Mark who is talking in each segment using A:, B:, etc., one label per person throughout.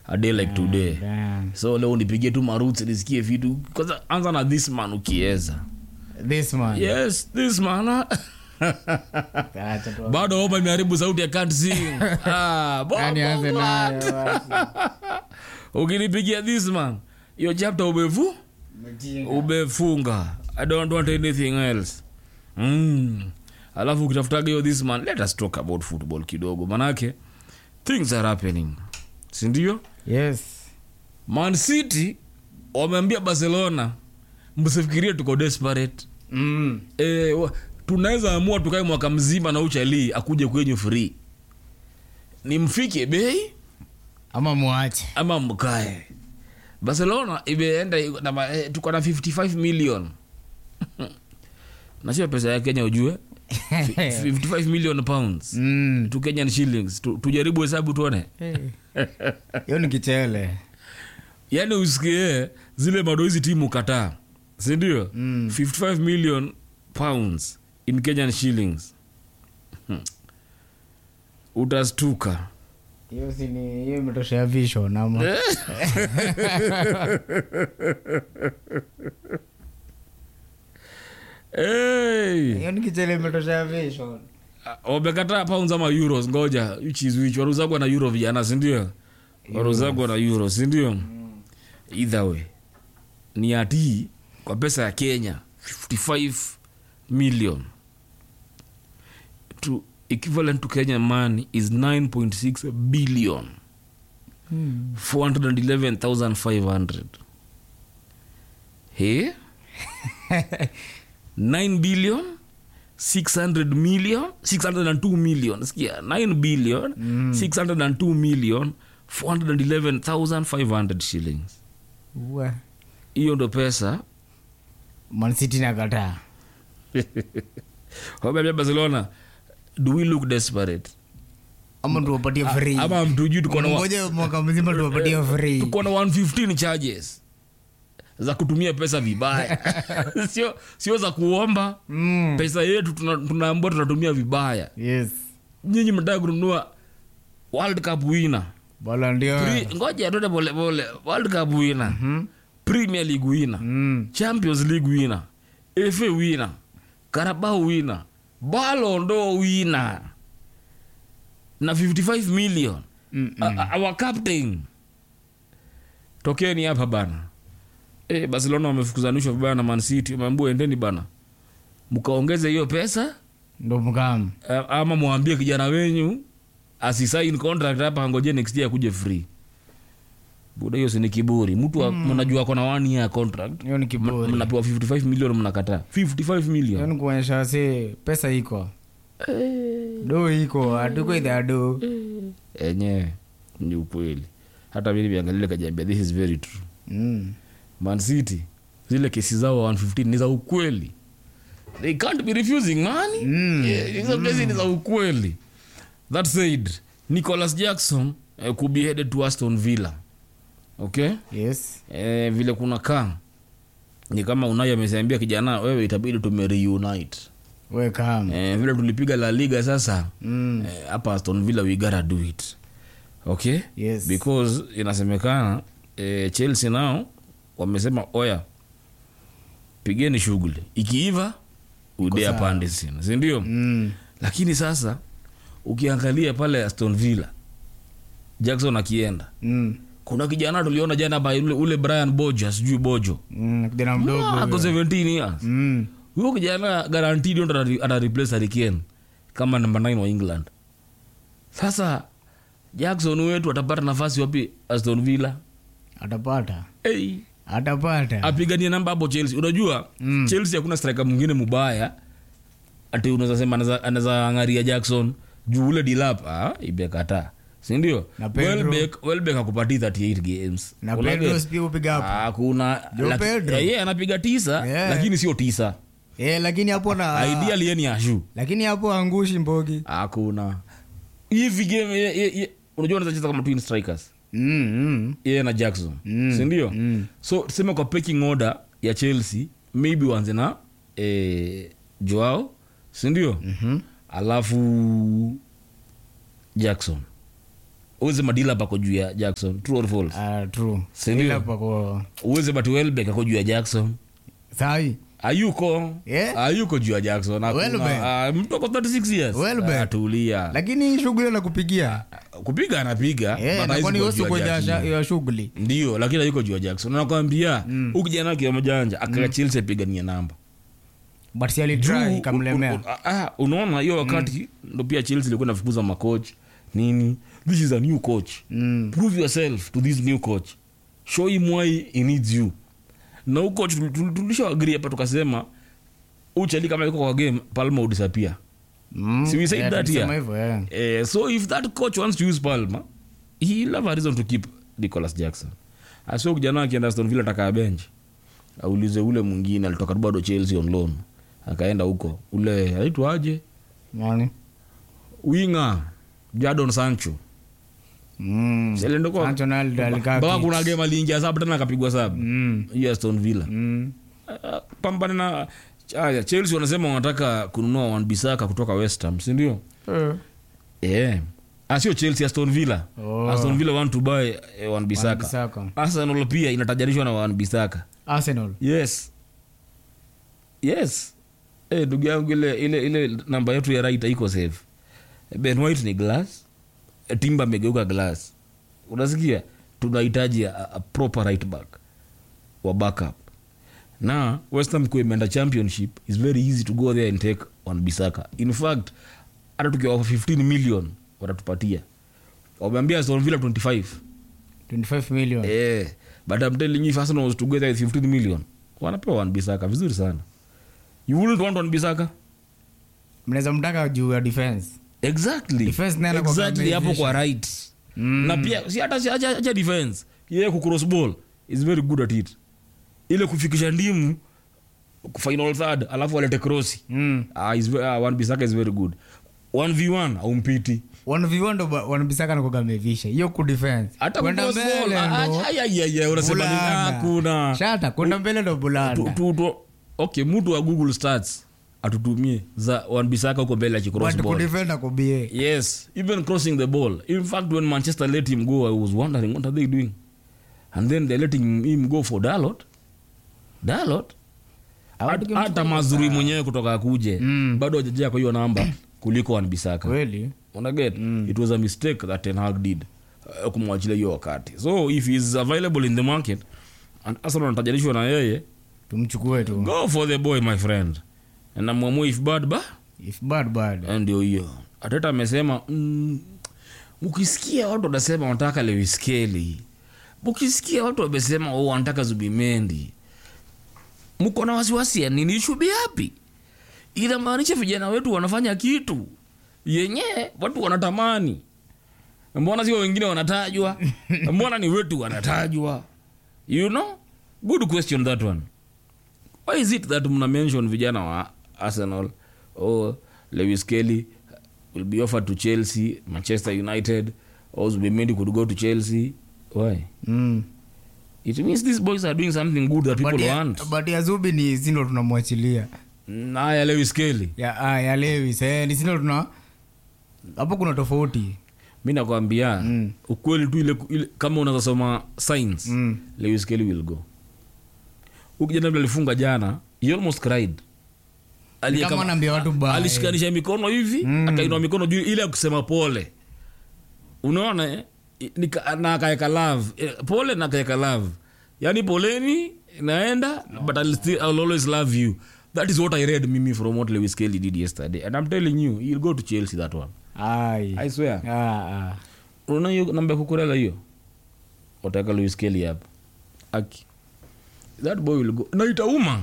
A: a day like today
B: Damn.
A: so leo nipigie tu maruts nisikie vitu kwanza anza na this man ukiweza
B: This man.
A: yes this man ah.
B: Acha tu-
A: bado oma imeharibu sauti ya can't sing ah, bo-
B: Yaani anze
A: bo-
B: nayo basi.
A: ukinipigia this man hiyo chapter umevu
B: Mjinga.
A: umefunga i don't want anything else mm. alafu ukitafutaga hiyo this man let us talk about football kidogo manake things are happening sindio
B: Yes.
A: man city wameambia barcelona msifikirie tuko desperate
B: Mm.
A: e, wa- tunaweza amua tukae mwaka mzima na uchalii akuje kwenyu free ni mfike bei
B: ama mwache
A: ama mkae barcelona imeenda iko na ma- eh, tuko na 55 million nasio pesa ya kenya ujue 55 million pounds
B: Mm.
A: tu kenyan shillings tu, tujaribu hesabu tuone
B: hiyo ni kichele
A: yaani usikie zile madoizi timu kataa sindio
B: Mm.
A: 55 million pounds in kenyan shillings Hmm. utastuka
B: hiyo si ni hiyo imetoshea vision ama
A: hey.
B: hiyo ni kichele imetoshea vision
A: wamekataa pounds ama euros ngoja which is which waruzagwa na euro vijana sindio waruzagwa na euro sindio either way ni ati kwa pesa ya kenya 55 million to equivalent to kenyan money is 9.6 billion 411500 he 9 billion 600 million 602 million sikia 9 billion 602 million 411500 shillings
B: Ua.
A: hiyo ndo pesa
B: Man City nakataa
A: wameambia barcelona do we look desperate
B: ama tuwapatie free
A: ama mtujui tuko na wa-
B: ngoja mwaka mzima tuwapatie free
A: tuko na 115 charges za kutumia pesa vibaya sio sio za kuomba
B: Mm.
A: pesa yetu tuna- tunaambua tunatumia vibaya
B: yes
A: nyinyi mnataka kununua world cup winner
B: bala ndio
A: Pre- ngoja tote polepole world cup winner premier league winner
B: Mm.
A: champions league winner fa winner carabao winner balondo winner na 55 million
B: Mm,
A: A- a- our captain tokeni hapa bana e, barcelona wamefukuzanishwa vibaya na mancity wameambua endeni bana mkaongeze hiyo pesa
B: ndo mkam
A: a- ama mwambie kijana wenyu asisain contract hapa angoje next year akuje free buda hiyo sini kiburi mtu wa- mnajua kona one year contract
B: hiyo ni
A: M-
B: kiburi
A: mnapewa 55 million mnakataa 55
B: hiyo
A: million
B: ni kuonyesha si pesa iko do iko hatuko idha do
A: enyewe ni ukweli hata mi nimeangalia kajiambia this is very true
B: Mm.
A: man city zile kesi zao 115 ni za ukweli they can't be refusing money
B: Mm.
A: Yeah, hizo kesi ni za ukweli that said nicholas jackson uh, could be headed to aston villa okay
B: yes
A: eh, vile kuna kaa ni kama unayo ameseambia kijana wewe itabidi tumereunite
B: we kam
A: eh, vile tulipiga la liga sasa
B: Mm.
A: eh, hapa aston villa we gotta do it okay
B: yes
A: because inasemekana eh, chelsea nao wamesema oya pigeni shughuli ikiiva udea
B: sawa.
A: pande sina sindio
B: Mm.
A: lakini sasa ukiangalia pale aston villa jackson akienda
B: Mm.
A: kuna kijana tuliona jana by ule, ule brian bojo sijui bojo
B: Mm. kijana
A: Ah,
B: mdogo
A: ako
B: huyo.
A: 17 years
B: Mm.
A: huyo kijana guaranteed ndo ata- ata replace Harry kama namba 9 wa england sasa jackson wetu atapata nafasi wapi aston villa
B: atapata
A: hey.
B: atapata
A: apiganie namba hapo chelsea unajua
B: Mm.
A: chelsea hakuna striker mwingine mubaya ati unaweza sema anaweza- anaweza angaria jackson juu ule dilap ah, imekataa sindio
B: Na Pedro.
A: welbeck welbeck akupatii 38 games
B: na
A: Unaget?
B: pedro pia upiga hapo
A: hakuna
B: Joe
A: laki-
B: Pedro.
A: yeye anapiga tisa
B: Yeah.
A: lakini sio tisa
B: Eh, lakini hapo na
A: ideal yeye ni ashu
B: lakini hapo angushi mbogi
A: hakuna hivi game ye- ye- ye- unajua unaweza cheza kama twin strikers
B: mm, mm.
A: yeye na jackson
B: Mm,
A: sindio
B: mm.
A: so tuseme kwa pecking order ya chelsea maybe uanze na eh, joao sindio
B: Mhm.
A: alafu jackson uweze madila pako juu ya jackson true or false
B: Ah, true
A: Sindio?
B: ila pako
A: uweze but welbeck ako juu ya jackson
B: sahi
A: ayuko
B: Yeah.
A: ayuko juu ya jackson Hakuna-
B: Welbeck.
A: ah, mtu ako 36 years
B: Welbeck.
A: Ah, tulia
B: lakini shughuli na kupigia
A: kupiga anapiga
B: Eh,
A: but
B: na
A: hawezi
B: kwani
A: kuwa
B: wewe
A: juu ya
B: kwenye
A: Jackson.
B: ya shughuli
A: ndio lakini ayuko juu ya jackson nakwambia mm. ukijana wake mjanja akaka chelsea apigania namba
B: but si
A: Juu,
B: alitry
A: u-
B: ikamlemea
A: u- ah, unaona hiyo wakati ndo pia chelsea ilikuwa inafukuza macoach nini this is a new coach
B: Mm.
A: prove yourself to this new coach show him why he needs you na huu coach tulishaagri hapa tukasema uchali kama iko kwa game palma udisapia
B: Mm.
A: Si we said
B: Eh,
A: that
B: tulisema
A: here?
B: hivyo, eh.
A: eh, so if that coach wants to use palma he'll have a reason to keep nicholas jackson asio kijana akienda aston villa takaa bench aulize ule mwingine alitoka tu bado chelsea on loan akaenda huko ule aitwaje
B: Nani?
A: winga jadon sancho
B: Mm.
A: Si alienda kwa-
B: Sancho naye ali- alikaa
A: mpaka
B: kit.
A: kuna game aliingia saba tena akapigwa saba
B: Mm.
A: hiyo aston villa
B: Mm.
A: Ah, pambane na aya chelsea wanasema wanataka kununua wanbisaka kutoka west ham sindio
B: Eh.
A: yeah. ah, sio chelsea aston villa
B: Oh.
A: aston villa want to buy eh, wanbisaka
B: Wan-Bissaka.
A: arsenal pia inatajarishwa na wanbisaka
B: Arsenal.
A: yes yes Eh, ndugu yangu ile ile ile namba yetu ya right iko safe ben white ni glass Eh, timba amegeuka glass unasikia tunahitaji a, a proper right back wa backup na westham kuwa imeenda championship is very easy to go there and take one bisaka in fact hata tukiwa 15 million watatupatia wameambia aston villa 25
B: 25 million.
A: Eh, but I'm telling you if Arsenal was together with 15 million, wanapewa Wan Bissaka vizuri sana. You wouldn't want Wan Bissaka?
B: mnaweza mtaka juu ya defense
A: Exactly.
B: Defense naye anakuwa
A: Exactly hapo
B: ameivisha.
A: kwa right.
B: Mm.
A: Na pia si hata si acha acha defense. Yeye ku cross ball is very good at it. Ile kufikisha ndimu ku final third alafu alete cross.
B: Mm.
A: Ah, is ve- ah, Wan Bissaka is very good. 1v1 aumpiti.
B: wanavivondo wanabisaka nakoga amevisha hiyo ku defense
A: Hata ku
B: kwenda
A: cross ball.
B: mbele
A: ah,
B: ndo
A: ah, ya, ya, ya, unasema ni
B: bulanda.
A: hakuna.
B: shata kwenda mbele ndo
A: tu,
B: bulanda
A: tu, tu, okay mtu wa google stats atutumie za wanbisaka huko mbele akicross
B: but
A: ball
B: kudefend akobie
A: yes even crossing the ball in fact when manchester let him go i was wondering what are they doing and then they're letting him go for dalot dalot
B: Hawataki
A: hata
B: mtu-
A: mazuri mwenyewe kutoka akuje
B: Mm.
A: bado hajajaa kwa hiyo namba kuliko wanbisaka
B: kweli
A: unaget it was a mistake that ten hag did uh, kumwachilia hiyo wakati so if he is available in the market and arsenal anatajarishwa na yeye
B: tumchukue tu
A: go for the boy my friend na mwamua if bad ba
B: if bad bad
A: Eh, ndio hiyo ateta amesema mm, mkisikia watu wanasema wanataka lewiskeli mkisikia watu wamesema oh, wanataka zubimendi mko na wasiwasi ya nini shubi hapi inamaanisha vijana wetu wanafanya kitu yenye watu wanatamani mbona sio wengine wanatajwa mbona ni wetu wanatajwa you know good question that one why is it that mna mention vijana wa arsenal or lewis kelly will be offered to chelsea manchester united or zubimendi could go to chelsea why
B: mm.
A: it means these boys are doing something good that people
B: but, ya,
A: want
B: but ya zubi ni sindo tunamwachilia
A: naya lewis kelly
B: ya, ah, ya lewis eh, ni sindo tuna hapo kuna tofauti
A: mi nakwambia
B: Mm.
A: ukweli tu ile, ile kama unazasoma science
B: Mm.
A: lewis kelly will go ukijana vile alifunga jana he almost cried Ali-
B: kama
A: kama-
B: anaambia watu bye.
A: alishikanisha mikono hivi
B: Mm.
A: akainua mikono juu ile ya kusema pole unaona eh? I- nika- na akaeka love eh, pole na akaeka love yaani poleni naenda but I'll still, I'll always love you that is what i read mimi from what lewis kelly did yesterday and i'm telling you he'll go to chelsea that one
B: Ai.
A: i swear
B: Ah, ah.
A: unaona hiyo namba ya kukurela hiyo wataka lewis kelly hapa aki that boy will go na itauma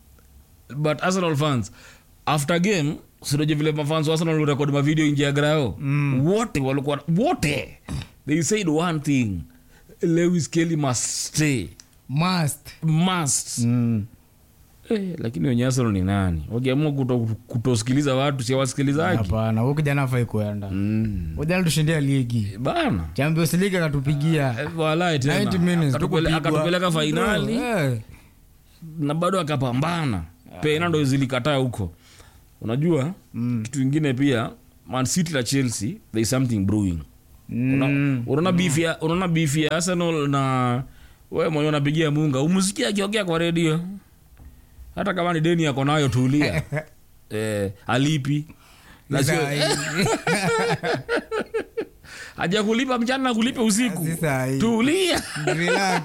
A: but arsenal fans after game sinaje vile mafans wa arsenal record mavideo nje ya grao
B: Mm.
A: wote walikuwa wote they said one thing lewis kelly must stay
B: must
A: must
B: mm.
A: eh, lakini wenye arsenal ni nani wakiamua kuto, kutosikiliza watu si wasikilizaji
B: hapana huyu kijana afai kuenda
A: mm.
B: ujana tushindia ligi
A: bana
B: champions league akatupigia
A: Eh, walai tena
B: 90 minutes
A: Akatupele-
B: tukupigwa.
A: akatupeleka fainali
B: Eh.
A: na bado akapambana pena ndo zilikataa huko unajua
B: Mm.
A: kitu ingine pia man city na chelsea there is something brewing
B: Mm.
A: unaona beef ya unaona beef ya arsenal na we mwenye unapigia munga umsikia akiongea kwa redio hata kama ni deni yako nayo tulia eh, alipi na sio
B: Sasa hii-
A: haja kulipa mchana na kulipa usiku
B: Sasa hii-
A: tulia
B: Relax.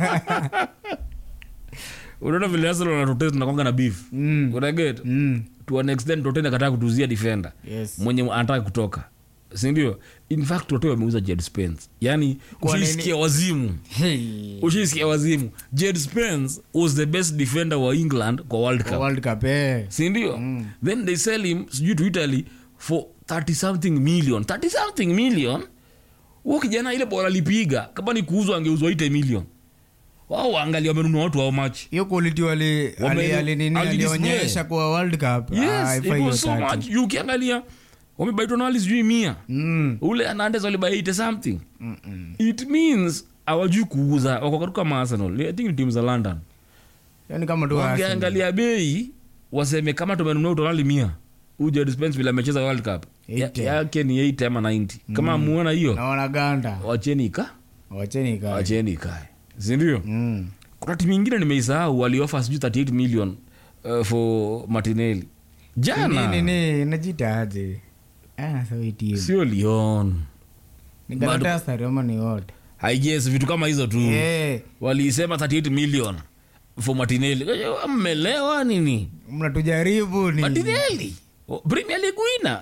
A: unaona vile arsenal wanatotesi tunakwanga na beef
B: Mm.
A: unaget
B: Mm.
A: to an extent tote nakataa kutuzia defender
B: Yes.
A: mwenye anataka kutoka sindio in fact tote wameuza jed spence yani
B: Kwa nini?
A: ushaisikia wazimu
B: Hey.
A: ushaisikia wazimu jed spence was the best defender wa england kwa world
B: Kwa
A: cup
B: World Cup, eh.
A: sindio then they sell him sijui to italy for 30 something million 30 something million huo kijana ile bora alipiga kama ni kuuzwa angeuzwa ite million wao waangalia wamenunua watu how much
B: hiyo quality wali
A: Wame-
B: ali- ali- nini,
A: alidisplay.
B: alionyesha kwa world cup Ah,
A: yes
B: haifai
A: it
B: hiyo
A: was so
B: 30.
A: much You ukiangalia wamebaitwa na wali sijui mia
B: Mm.
A: ule anandes walibaite something
B: Mm-mm.
A: it means awajui kuuza wako karibu kama arsenal i think ni timu za london
B: Yaani kama tu Arsenal.
A: wangeangalia bei waseme kama tumenunua utonali mia uja dispense vile amecheza world cup ya,
B: 80.
A: yake ni 8 ama 90 kama muona hiyo
B: na wanaganda
A: wacheni ika
B: wacheni ikae.
A: wacheni ikae sindio
B: Mm.
A: kuna timu ingine nimeisahau waliofa sijui 38 million uh, for martinelli jana
B: Nini, nini, inajiita aje Ah, so hii team.
A: sio lion
B: ni Galatasaray ama ni wote
A: haijes vitu kama hizo tu
B: Eh,
A: waliisema 38 million for martinelli mmelewa nini
B: mnatujaribu ni
A: martinelli Oh, premier league winner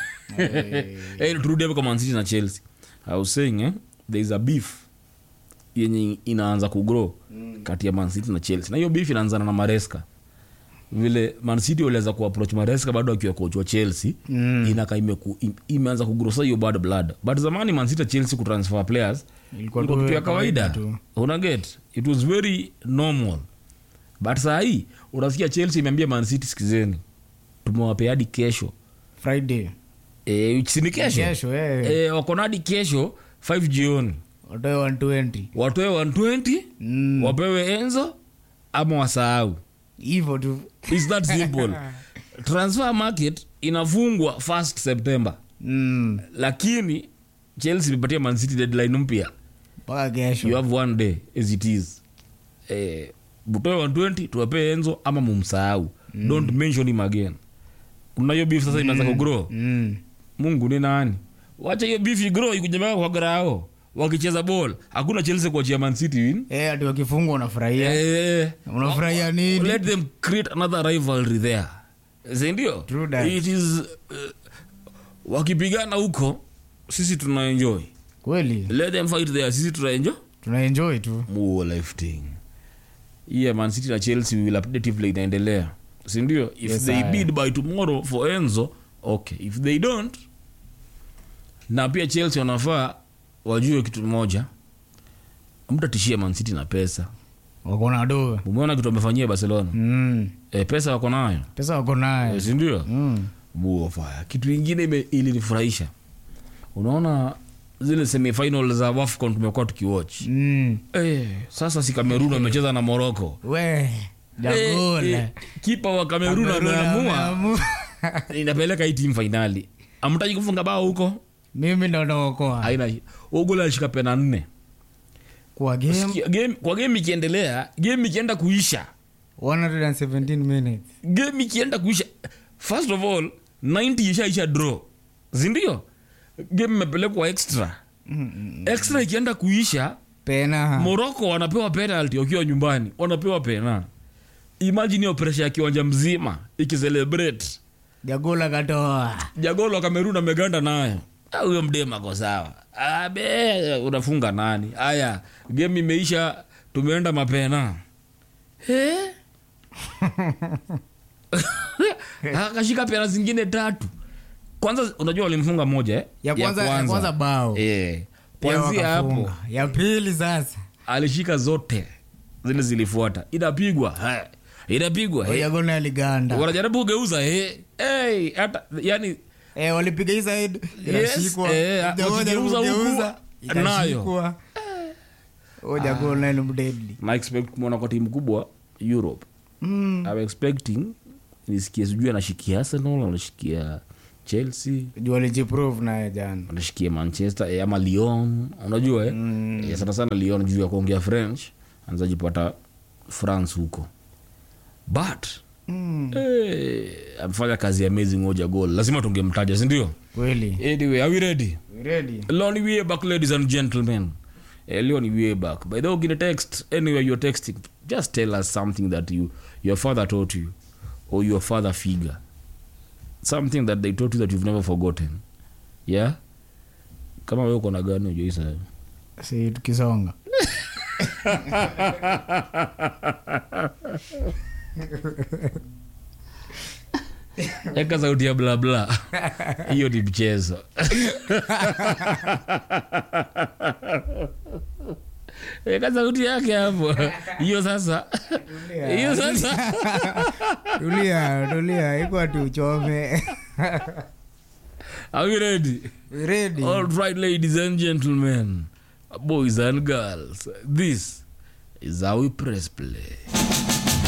A: hey, turudi hapo kwa Man City na chelsea i was saying eh, there is a beef yenye inaanza kugrow kati ya Man City na chelsea na hiyo beef inaanzana na maresca vile Man City waliweza kuapproach maresca bado akiwa coach wa chelsea
B: Mm.
A: inaka imeku, im, imeanza kugrosa hiyo bad blood but zamani Man City na chelsea kutransfer players
B: Ilikuwa
A: ilikuwa
B: tu
A: kitu ya
B: kawaida
A: kawaida
B: tu.
A: unaget it was very normal but saa hii unasikia chelsea imeambia Man City sikizeni tumewapea hadi kesho
B: friday
A: e, sini kesho
B: kesho eh.
A: e, wako na hadi kesho 5 jioni
B: watoe 120
A: watoe 120
B: Mm.
A: wapewe enzo ama wasahau
B: hivyo tu
A: its that simple transfer market inafungwa 1 september
B: Mm.
A: lakini chelsea imepatia mancity deadline mpya
B: mpaka
A: you
B: kesho
A: have one day as it is eh, butoe 120 tuwapee enzo ama mumsahau mm. don't mention him again kuna hiyo beef sasa imeanza kugrow
B: Mm.
A: mungu ni nani wacha hiyo beef igrow ikujemeka kwa grao wakicheza ball hakuna chelsea kuachia man city win
B: Eh, ati wakifungwa unafurahia
A: eh,
B: unafurahia nini
A: let them create another rivalry there sindio
B: True that.
A: it is uh, wakipigana huko sisi tunaenjoy
B: kweli
A: let them fight there sisi tunaenjoy
B: tunaenjoy tu
A: more lifting yeah man city na chelsea will update vile inaendelea sindio if
B: Yes,
A: they
B: I-
A: bid by tomorrow for enzo okay if they don't na pia chelsea wanafaa wajue kitu moja mtatishia man city na pesa
B: wako na do
A: umeona kitu amefanyia barcelona
B: mm.
A: e, pesa wako nayo
B: pesa wako
A: e,
B: naye
A: sindio
B: mm.
A: buofaya kitu ingine ime- ilinifurahisha unaona zile semifinal za wafcon tumekuwa tukiwatch
B: Mm.
A: Eh, sasa si kamerun amecheza na moroko
B: we jagole
A: Eh, eh, kipa wa kamerun
B: Cameroon
A: ameamua
B: ameamua.
A: inapeleka hii timu fainali amtaji kufunga bao huko
B: mimi ndo naokoa
A: aina ugol alishika pena nne
B: kwa game
A: Sikia, game- kwa game ikiendelea game ikienda kuisha
B: 117 minutes
A: game ikienda kuisha first of all 90 ishaisha draw sindio game imepelekwa extra
B: Mm-mm.
A: extra ikienda kuisha
B: pena
A: moroko wanapewa penalty wakiwa nyumbani wanapewa pena imagine hiyo presha ya kiwanja mzima ikicelebrate
B: jagola katoa
A: jagolo wa kamerun ameganda nayo Ah, huyo mdema ako sawa abe unafunga nani haya game imeisha tumeenda mapena Eh? akashika pena zingine tatu kwanza unajua walimfunga moja eh?
B: ya kwanza ya kwanza bao
A: Eh.
B: Pia
A: kwanzia hapo
B: wakafunga. ya pili sasa
A: alishika zote zile zilifuata inapigwa eh. inapigwa eh.
B: jagola aliganda
A: wanajaribu kugeuza eh. hey, hata yani
B: eh, walipiga hii side
A: Yes,
B: inashikwa
A: eh,
B: Jagola
A: wakigeuza huku,
B: kugeuza,
A: nayo.
B: ikashikwa. Oh, jagola ni mdeadly
A: na expect kumwona kwa timu kubwa europe
B: Mm.
A: I'm expecting nisikie sijui anashikia arsenal anashikia chelsea
B: juu alijiprove naye jana
A: wanashikia manchester eh, ama lyon unajua eh?
B: Mm.
A: Eh, sana sana lyon juu ya kuongea french anazajipata france huko but
B: Mm.
A: eh, amefanya kazi amazing moja goal lazima tungemtaja sindio
B: kweli
A: anyway are we ready
B: We ready
A: Lonnie way back, ladies and gentlemen. Eh, Leon way back. By the way, get a text anywhere you're texting. Just tell us something that you your father taught you, or your father figure, something that they taught you that you've never forgotten. Yeah. Kama wewe uko na gani ujoisa?
B: si tukisonga
A: Eka sauti ya bla bla. Hiyo ni mchezo. Eka sauti yake hapo. Hiyo sasa. Hiyo sasa.
B: tulia tulia iko ati uchome
A: Are we ready?
B: We ready
A: All right, ladies and gentlemen, boys and girls, this is how we press play.